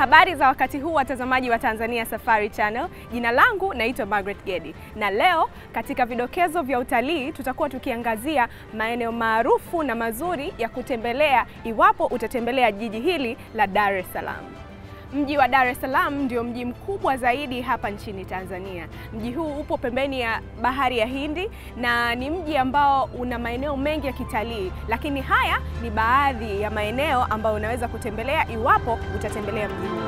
Habari za wakati huu watazamaji wa Tanzania Safari Channel. Jina langu naitwa Margaret Gedi. Na leo katika vidokezo vya utalii tutakuwa tukiangazia maeneo maarufu na mazuri ya kutembelea iwapo utatembelea jiji hili la Dar es Salaam. Mji wa Dar es Salaam ndio mji mkubwa zaidi hapa nchini Tanzania. Mji huu upo pembeni ya bahari ya Hindi na ni mji ambao una maeneo mengi ya kitalii, lakini haya ni baadhi ya maeneo ambayo unaweza kutembelea iwapo utatembelea mji huu.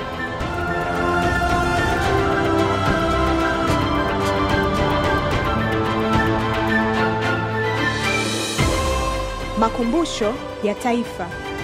Makumbusho ya Taifa.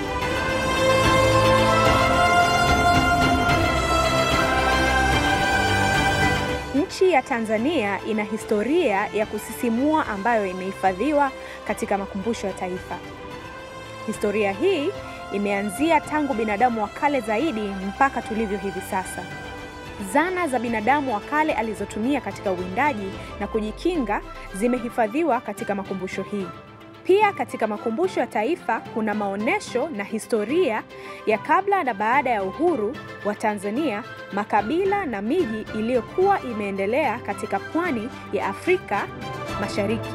Nchi ya Tanzania ina historia ya kusisimua ambayo imehifadhiwa katika makumbusho ya taifa. Historia hii imeanzia tangu binadamu wa kale zaidi mpaka tulivyo hivi sasa. Zana za binadamu wa kale alizotumia katika uwindaji na kujikinga zimehifadhiwa katika makumbusho hii. Pia katika makumbusho ya taifa kuna maonyesho na historia ya kabla na baada ya uhuru wa Tanzania, makabila na miji iliyokuwa imeendelea katika pwani ya Afrika Mashariki.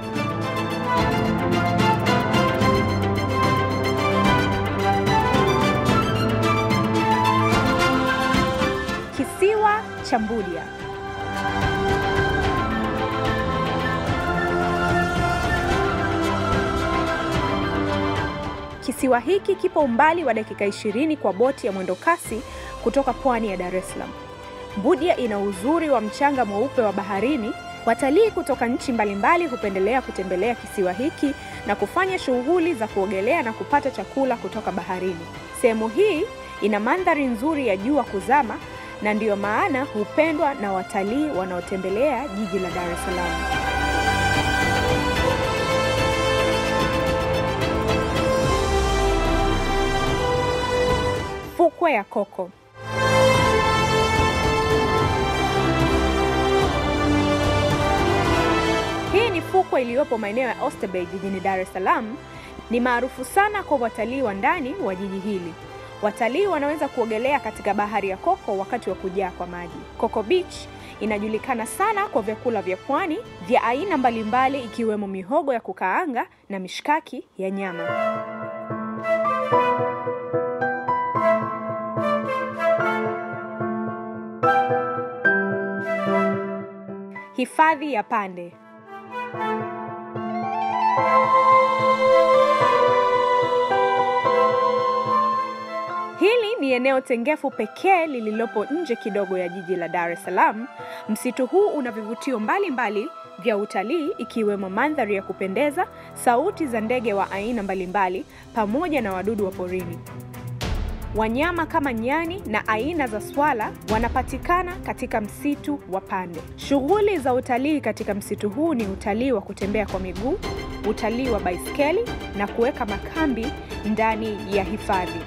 Kisiwa cha Mbudia. Kisiwa hiki kipo umbali wa dakika 20 kwa boti ya mwendo kasi kutoka pwani ya Dar es Salaam. Mbudia ina uzuri wa mchanga mweupe wa baharini. Watalii kutoka nchi mbalimbali hupendelea kutembelea kisiwa hiki na kufanya shughuli za kuogelea na kupata chakula kutoka baharini. Sehemu hii ina mandhari nzuri ya jua kuzama na ndiyo maana hupendwa na watalii wanaotembelea jiji la Dar es Salaam. Fukwe ya Koko. Hii ni fukwe iliyopo maeneo ya Oysterbay jijini Dar es Salaam. Ni maarufu sana kwa watalii wa ndani wa jiji hili. Watalii wanaweza kuogelea katika bahari ya Koko wakati wa kujaa kwa maji. Coco Beach inajulikana sana kwa vyakula vya pwani vya aina mbalimbali ikiwemo mihogo ya kukaanga na mishkaki ya nyama. Hifadhi ya Pande. Hili ni eneo tengefu pekee lililopo nje kidogo ya jiji la Dar es Salaam. Msitu huu una vivutio mbalimbali vya utalii ikiwemo mandhari ya kupendeza, sauti za ndege wa aina mbalimbali pamoja na wadudu wa porini. Wanyama kama nyani na aina za swala wanapatikana katika msitu wa Pande. Shughuli za utalii katika msitu huu ni utalii wa kutembea kwa miguu, utalii wa baiskeli na kuweka makambi ndani ya hifadhi.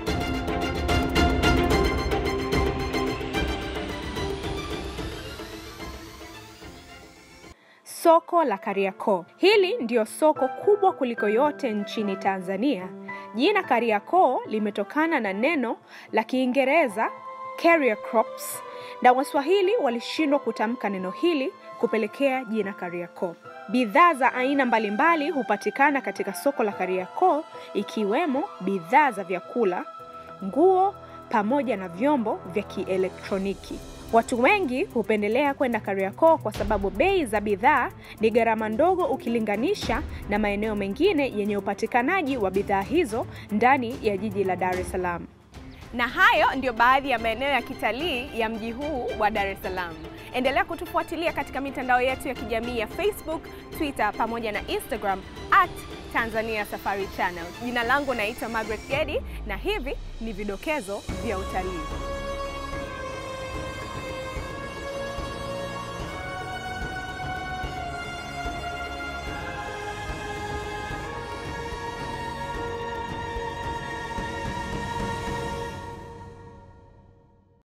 Soko la Kariakoo. Hili ndio soko kubwa kuliko yote nchini Tanzania. Jina Kariakoo limetokana na neno la Kiingereza carrier crops na Waswahili walishindwa kutamka neno hili kupelekea jina Kariakoo. Bidhaa za aina mbalimbali hupatikana katika soko la Kariakoo ikiwemo bidhaa za vyakula, nguo pamoja na vyombo vya kielektroniki. Watu wengi hupendelea kwenda Kariakoo kwa sababu bei za bidhaa ni gharama ndogo ukilinganisha na maeneo mengine yenye upatikanaji wa bidhaa hizo ndani ya jiji la Dar es Salaam. Na hayo ndiyo baadhi ya maeneo ya kitalii ya mji huu wa Dar es Salaam. Endelea kutufuatilia katika mitandao yetu ya kijamii ya Facebook, Twitter pamoja na Instagram at Tanzania Safari Channel. Jina langu naitwa Margaret Gedi na hivi ni vidokezo vya utalii.